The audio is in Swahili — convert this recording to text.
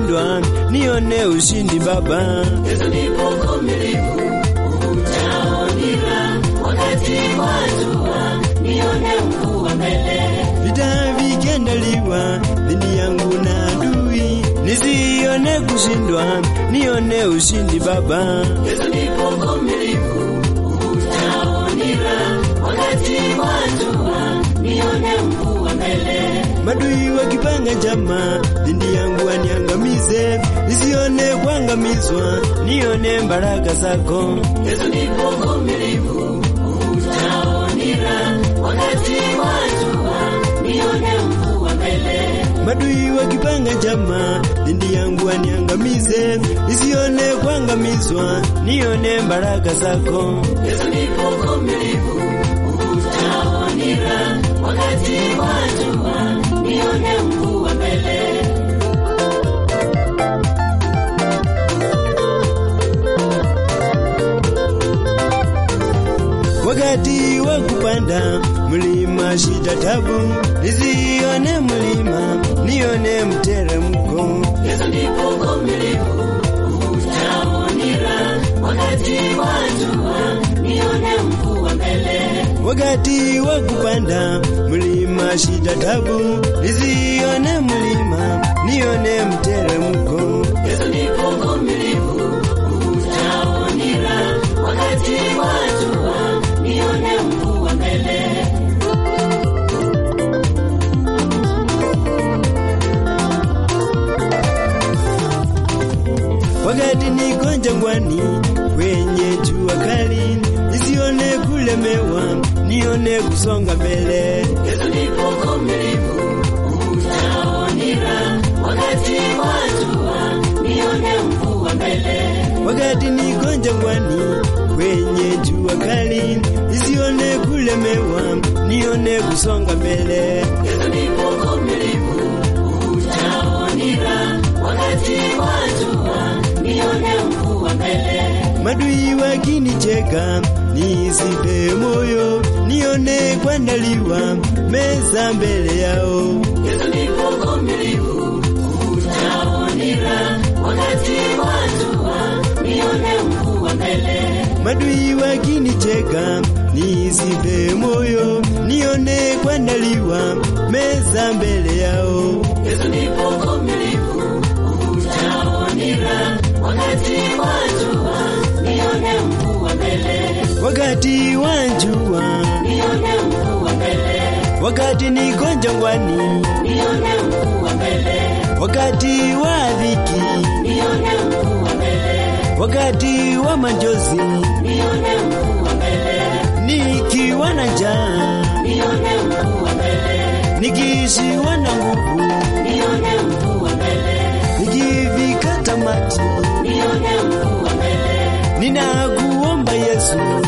kushindwa, nione ushindi Baba. Yesu nipo mvumilivu, utaonira wakati wa jua, nione ukuu wa mbele. Vita vikiandaliwa dhidi yangu na adui, nisione kushindwa, nione ushindi Baba. Yesu nipo mvumilivu, utaonira wakati wa jua, nione ukuu wa mbele. Madui wakipanga njama dhidi yangu waniangamize, nisione kuangamizwa, nione baraka zako. Yesu nipo mvumilivu, utaonira wakati wa jua, nione ukuu wa mbele. Madui wakipanga njama dhidi yangu waniangamize, nisione kuangamizwa, nione baraka zako. Yesu nipo mvumilivu, utaonira wakati wa jua, nione ukuu wa mbele. Wakati wa kupanda mlima shida tabu, nisione mlima, nione mteremko. Yesu nipo mvumilivu, utaonira wakati wa jua, nione ukuu wa mbele. Wakati wa kupanda mlima shida tabu, nisione mlima, nione mteremko. Yesu nipo mvumilivu, utaonira wakati wa jua, nione ukuu wa mbele. Wakati niko jangwani kwenye jua kali, nisione kulemewa, nione kusonga mbele. Yesu nipo mvumilivu, utaonira wakati wa jua, nione ukuu wa mbele. Wakati niko jangwani kwenye jua kali, nisione kulemewa, nione kusonga mbele. Yesu nipo mvumilivu, utaonira wakati wa jua, nione ukuu wa mbele. Madui wakinicheka, nisife moyo, nione kuandaliwa meza mbele yao. Yesu nipo mvumilivu, utaonira wakati wa jua, nione ukuu wa mbele. Madui wakinicheka, nisife moyo, nione kuandaliwa meza mbele yao. Yesu nipo mvumilivu, utaonira wakati wa jua, nione ukuu wa mbele. Wakati wa jua, Nione ukuu wa mbele, wakati niko jangwani, nione ukuu wa mbele, wakati wa dhiki, nione ukuu wa mbele, wakati wa majozi, nione ukuu wa mbele, nikiwa na njaa, nione ukuu wa mbele, nikiishiwa na nguvu, nione ukuu wa mbele, nikifika tamati, nione ukuu wa mbele, ninakuomba Yesu,